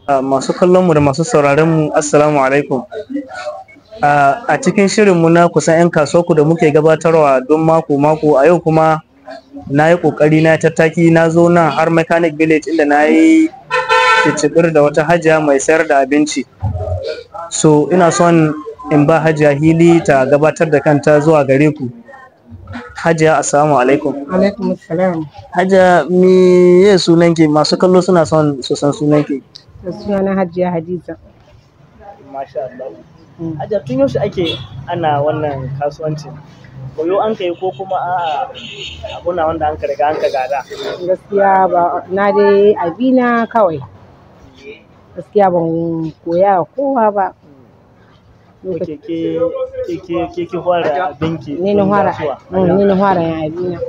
masu kallon mu da masu sauraron mu assalamu alaikum a cikin shirin mu na kusan 'yan kasuwa da muke gabatarwa don mako mako a yau kuma na yi kokari na tattaki na zo nan har mechanic village inda na yi cicibir da wata hajiya mai sayar da abinci so ina son in ba hajiya hili ta gabatar da kanta zuwa gare ku hajiya assalamu alaikum alaikum salam hajiya me ye sunanki masu kallo suna son su san sunanki da suna na hajiya hadiza masha Allah hajiya tun yaushe ake ana wannan kasuwancin koyo an kai ko kuma a abuna wanda an ka riga an ka gada gaskiya ba na dai abina kawai gaskiya ban koya wa kowa ba ke ke ke ke ke fara abinki ni na fara ni na fara yin abina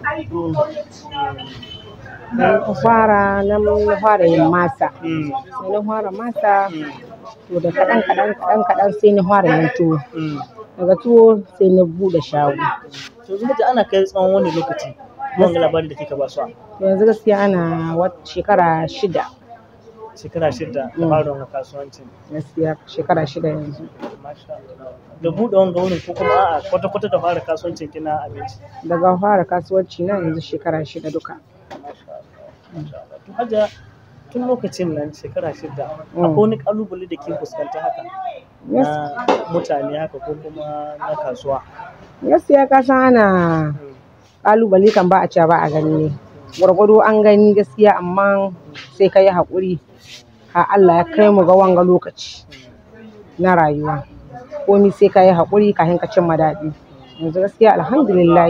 dan fara nan na fara yin masa sai na fara masa to da kaɗan kaɗan kaɗan kaɗan sai na fara yin tuwo daga tuwo sai na buɗe shago to yanzu ana kai tsawon wani lokaci wanga labarin da kika ba su yanzu gaskiya ana wata shekara shida shekara shida da fara wannan kasuwancin gaskiya shekara shida yanzu da buɗe wanga wurin ko kuma a'a kwata kwata da fara kasuwancin kina abinci daga fara kasuwanci na yanzu shekara shida duka to hajiya tun lokacin nan shekara shida akwai wani kalubale da ke fuskanta haka na mutane haka ko kuma na kasuwa gaskiya ka san ana kalubale kan ba a cewa ba a gani ne gwargwado an gani gaskiya amma sai ka yi haƙuri a Allah ya kai mu ga wanga lokaci na rayuwa komi sai ka yi haƙuri kafin ka cimma daɗi yanzu gaskiya alhamdulillah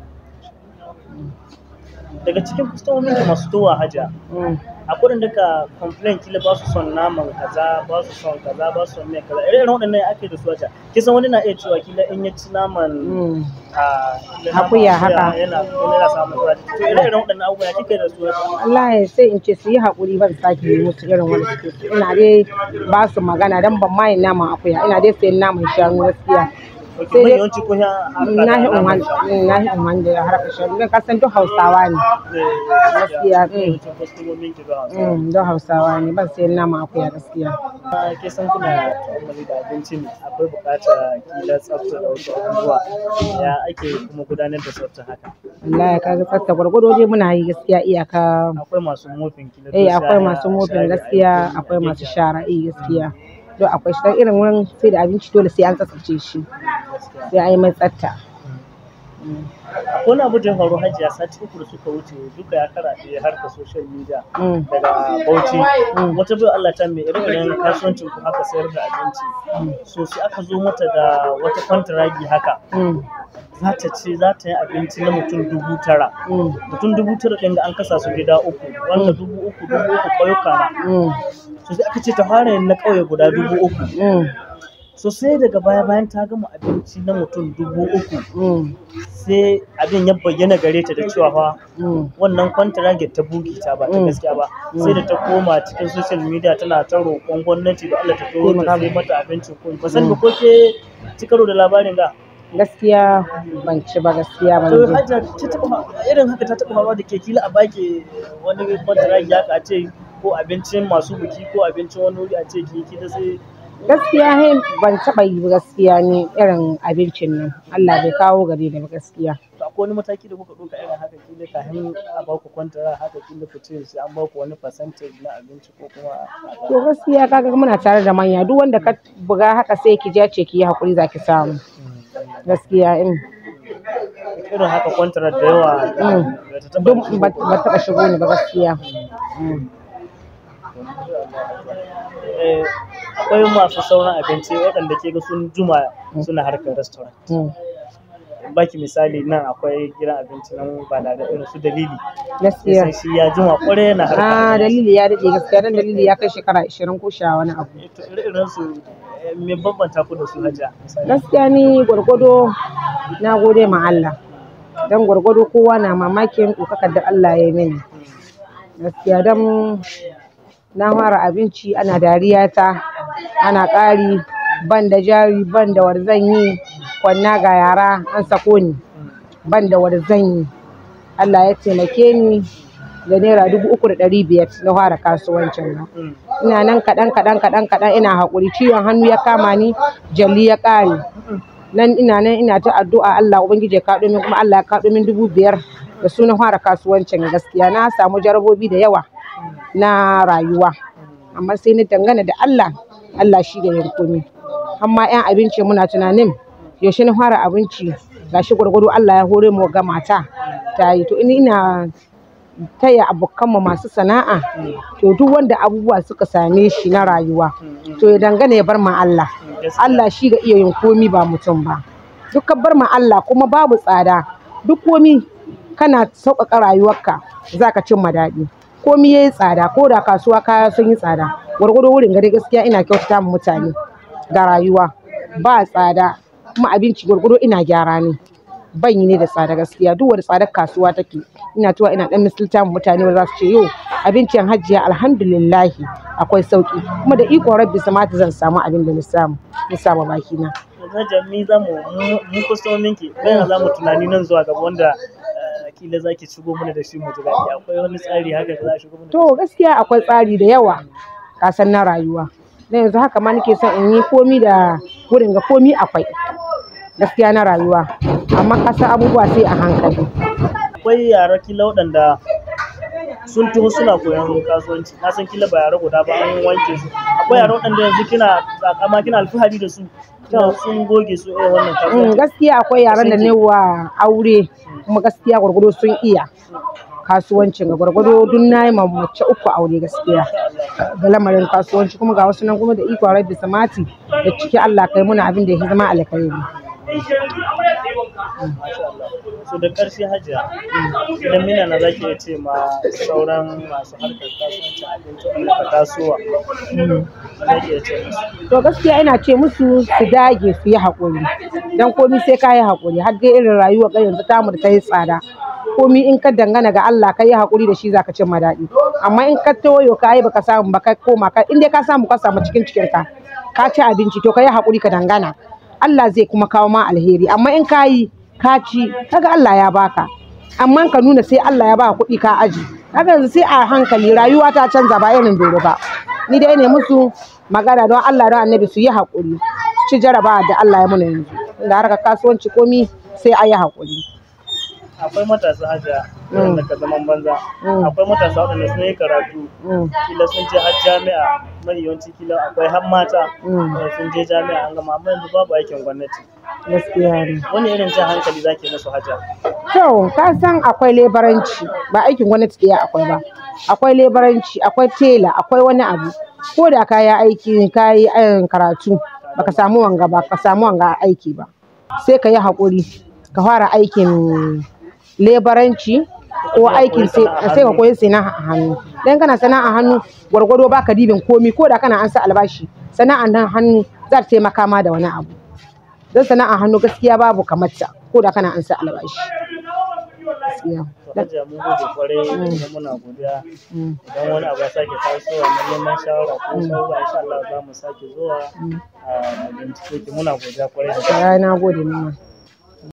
daga cikin kustomomin da masu towa haja akwai da ka complain kila ba su son naman kaza ba su son kaza ba su son mai kaza irin waɗannan ake da su haja kisan wani na iya cewa kila in ya ci naman akuya haka yana yana samun zaji to irin irin waɗannan abubuwa kike da su wallahi sai in ce su yi haƙuri ban sake yi musu irin wani suke so ina dai ba su magana dan ban ma yin naman akuya ina dai sayan naman shanu gaskiya sai dai yawanci ko na hi umman na hi umman da harkar shanu dan kasan duk Hausawa ne gaskiya don Hausawa ne ban sayan naman akuya gaskiya ke san kuna ta'ammali da abinci ne akwai buƙatar kila tsafta da wasu abubuwa ya ake kuma gudanar da tsafta haka wallahi kaga tsafta gwargwado dai muna yi gaskiya iyaka akwai masu mofin kila eh akwai masu mofin gaskiya akwai masu shara eh gaskiya don akwai shi irin wurin sai da abinci dole sai an tsaftace shi sai an yi mai tsafta wani abu da faru hajiya sati uku da suka wuce duka ya karaɗe harka social media daga bauchi wata bai Allah ta mai irin kasuwancin ku haka sayar da abinci so sai aka zo mata da wata kwantaragi haka za ta ce za ta yi abinci na mutum dubu tara mutum dubu tara ɗin da an kasa su gida uku wanda dubu uku dubu uku ƙauyuka na so sai aka ce ta fara yin na ƙauye guda dubu uku so sai daga baya bayan ta gama abinci na mutum dubu uku sai abin ya bayyana gare ta da cewa fa wannan kwantarage ta bugi ta ba ta gaskiya ba sai da ta koma cikin social media tana ta roƙon gwamnati da Allah ta turo ta sai mata abincin kun ba san ko ke ci karo da labarin ga gaskiya ban ci ba gaskiya ban to ji hajja ta taba irin haka ta taba hawa da ke kila a baki wani kwantarage haka a ce ko abincin masu buki ko abincin wani wuri a ce ki kila sai gaskiya he ban taɓa yi ba gaskiya ne irin abincin nan Allah bai kawo gare ni ba gaskiya to akwai wani mataki da kuka ɗauka irin haka kila kafin a baku kwantara haka kila ku ce sai an baku wani percentage na abinci ko kuma to gaskiya kaga muna tare da manya duk wanda ka buga haka sai ki je ce ki yi hakuri zaki samu gaskiya in irin haka kwantara da yawa da ta taba duk ba ba taɓa shigo ni ba gaskiya Eh, akwai masu sauran abinci waɗanda ke ga sun juma suna harkar restaurant baki misali nan akwai gidan abinci nan ba da irin su dalili gaskiya sai shi ya juma kwarai yana harkar ah dalili ya daɗe gaskiya dan dalili ya kai shekara 20 ko sha wani abu to ire-iren su eh, me bambanta ku da su hajiya misali gaskiya ni gwargwado na gode ma Allah dan gwargwado kowa na mamakin ɗaukakar da Allah ya yi mini gaskiya dan na fara abinci ana dariya ta ana ƙari ban da jari ban da warzan yi kwanna ga yara an sako ni ban da warzan yi Allah ya taimake ni da naira dubu uku da ɗari biyar na fara kasuwancin nan Mm. ina nan kaɗan kaɗan kaɗan kaɗan ina haƙuri ciwon hannu ya kama ni jalli ya ƙare nan ina nan ina ta addu'a Allah ubangiji ya kaɗo min kuma Allah ya kaɗo min dubu biyar da sunan fara kasuwancin gaskiya na samu jarabobi da yawa na rayuwa amma sai ni dangana da Allah Allah shi da yankumi amma yan abinci muna tunanin yaushe na fara abinci gashi gwargwado Allah ya hore mu ga mata ta yi to ni ina taya abokanmu masu sana'a to duk wanda abubuwa suka same shi na rayuwa to ya dangana ya bar ma Allah Gaskiya. Allah shi ga iya yin komi ba mutum ba duk ka bar ma Allah kuma babu tsada duk komi kana sauƙaƙa rayuwarka za ka cimma daɗi komi ya yi tsada ko da kasuwa kaya sun yi tsada gwargwado wurin gari gaskiya ina kyautata ma mutane ga rayuwa ba tsada kuma abinci gwargwado ina gyara ne ban yi ne da tsada gaskiya duk wani tsadar kasuwa take ina tuwa ina dan misalta ma mutane wanda za su ce yo abincin hajjiya alhamdulillahi akwai sauki kuma da ikon rabbi samata zan samu abin da na samu na samu baki na Hajiya mi za mu mu kustomin ki bayan za mu tunani nan zuwa gaba wanda eh, kila za ki shigo mana da shi mu ji daɗi akwai wani tsari haka da za a shigo mana da to gaskiya akwai tsari da yawa kasan na rayuwa na yanzu haka ma nake son in yi komi da wurin ga komi akwai gaskiya na rayuwa amma kasan abubuwa sai a hankali akwai yara kila waɗanda sun taho suna koyon kasuwanci na san kila ba yara guda ba an wanke su akwai yara waɗanda yanzu kina takama kina alfahari da su kina sun goge su irin wannan Mm, kasuwanci gaskiya akwai yaran da ne wa aure kuma gaskiya gwargwado sun iya kasuwancin ga gwargwado duk na yi ma mace uku aure gaskiya da lamarin kasuwanci kuma ga wasu nan kuma da iko rabbi samati da ciki Allah kai muna abin da ya zama alkhairi Masha Allah. So da ƙarshe hajiya, idan mina na zaki iya ce ma sauran masu harkar kasuwanci abinci wanda ka tasowa, zaki iya ce musu. to gaskiya ina ce musu su dage su yi haƙuri dan komi sai ka yi haƙuri har dai irin rayuwa ga yanzu tamu da ta yi tsada komi in ka dangana ga Allah ka yi haƙuri da shi za ka cimma daɗi amma in ka toyo ka yi baka samu ba ka koma ka in dai ka samu ka samu cikin cikin ka ka ci abinci to ka yi haƙuri ka dangana Allah zai kuma kawo ma alheri amma in ka yi ka ci kaga Allah ya baka amma ka nuna sai Allah ya baka kuɗi ka aji kaga yanzu sai a hankali rayuwa ta canza ba irin dole ba ni dai ne musu magana don Allah don annabi su yi haƙuri su ci jaraba da Allah ya muna yanzu da harkar kasuwanci komi sai a yi haƙuri Akwai matasa hajiya Mm. waɗanda ka zaman banza. Mm. Akwai matasa waɗanda sun yi karatu, Mm, kila sun je har jami'a, mai yawanci kila akwai har mata mm, da sun je jami'a an gama amma yanzu babu aikin gwamnati. gaskiya ne Wani irin jan hankali zaki musu hajiya? to ka san akwai lebaranci ba aikin gwamnati ɗaya akwai ba akwai lebaranci akwai tela akwai wani abu ko da ka yi aiki ka yi eh, karatu baka samu wanga ba ka samu wanga aiki ba sai ka yi haƙuri ka fara aikin lebaranci ko aikin sai sai ka koyi sana'a a hannu dan kana sana'a hannu gwargwado baka dibin komi ko da kana an sa albashi sana'an nan hannu za ta taimaka ma da wani abu don sana'a hannu gaskiya babu kamar ta ko da kana an sa albashi gaskiya To hajiya mun gode kwarai kuma muna godiya. Mm. idan wani abu ya sake tasowa na neman shawara ko shawara insha Allah za mu sake zuwa a bincike ki muna godiya kwarai da gaske. Ya na gode mama